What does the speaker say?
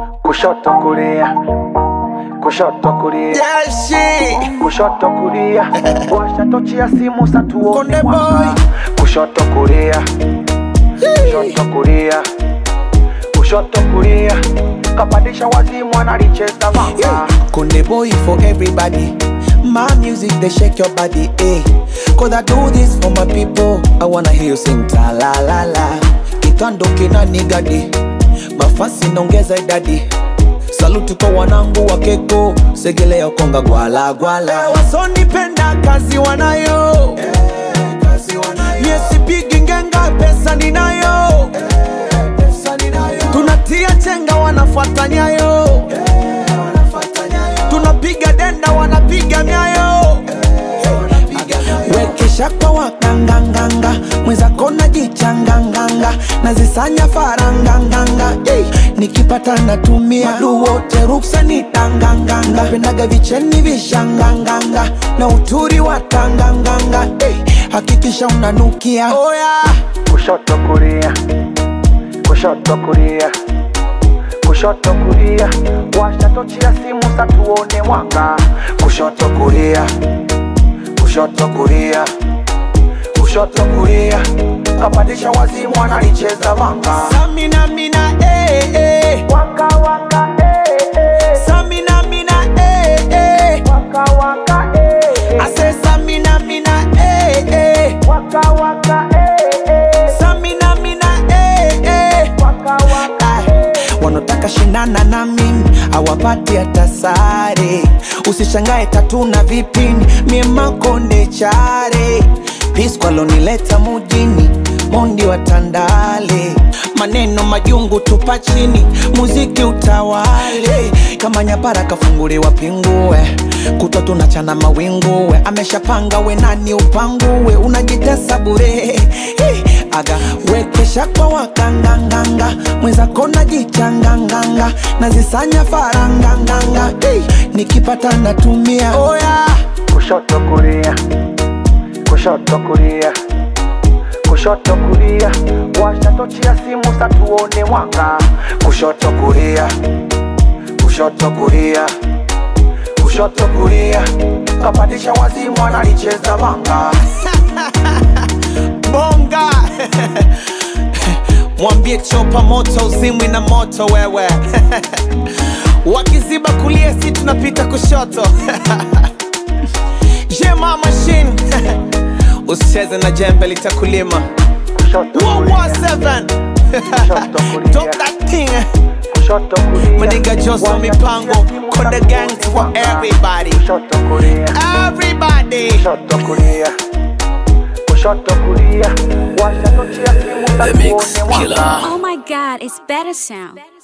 kushoto kulia kushoto kulia Yeah, shit. kushoto kulia washa tochi ya simu satuone Konde mwanga boy. kushoto kulia kushoto kulia kushoto kulia kapandisha wazimu analicheza vanga Konde boy for everybody. My music they shake your body, eh? Cause I do this for my people. I wanna hear you sing ta la la la. Kitando kina nigadi, mafasi naongeza idadi. Saluti kwa wanangu wa keko, segelea konga gwala gwala. Wasonipenda kazi wanayo, mie sipigi ngenga, pesa ninayo. Tunatia chenga, wanafuata nyayo tunapiga denda wanapiga myayo wekesha kwa wakanganganga mwenzako najichanganganga nazisanya faranganganga hey, nikipata natumia madu wote ruksa ni tanganganga pendaga vicheni vishanganganga na uturi wa tanganganga hey, hakikisha unanukia oh, yeah. kushoto kulia kushoto kulia kushoto kulia washa tochi ya simu satuone mwanga kushoto kulia kushoto kulia kushoto kulia kapandisha wazimu analicheza vanga Samina mina eh, eh. waka waka eh, eh. Samina mina eh, eh. waka waka eh, eh. I say Samina mina eh, eh. waka waka eh, eh. Samina mina eh, eh. waka waka Ah, wanotaka shindana na mimi awapati hata sare usishangae tatu na vipini mie makonde chare piskwalonileta mujini mondi wa tandale maneno majungu tupa chini muziki utawale kama nyapara kafunguliwa pingue kutwa tunachana mawinguwe ameshapanga we nani upanguwe unajitesa bure hey, aga wekesha kwa wakanganganga mwenzako najichanganganga nazisanya faranganganga hey, nikipata natumia oh, yeah. kushoto kulia kushoto kulia kushoto kulia washa tochi ya simu satuone mwanga kushoto kulia kushoto kulia kushoto kulia kapandisha wazimu analicheza vanga bonga mwambie chopa moto uzimwi na moto wewe wakiziba kulia si tunapita kushoto jema machine usicheze na jembe litakulima kushoto kulia 117 Talk that thing kushoto kulia Maniga Joso Washa mipango tochi ya simu Konde satuone gang for mwanga. everybody kushoto kulia everybody kushoto kulia kushoto kulia washa tochi ya simu The Mix satuone mwanga Killer. Oh my god, it's better sound.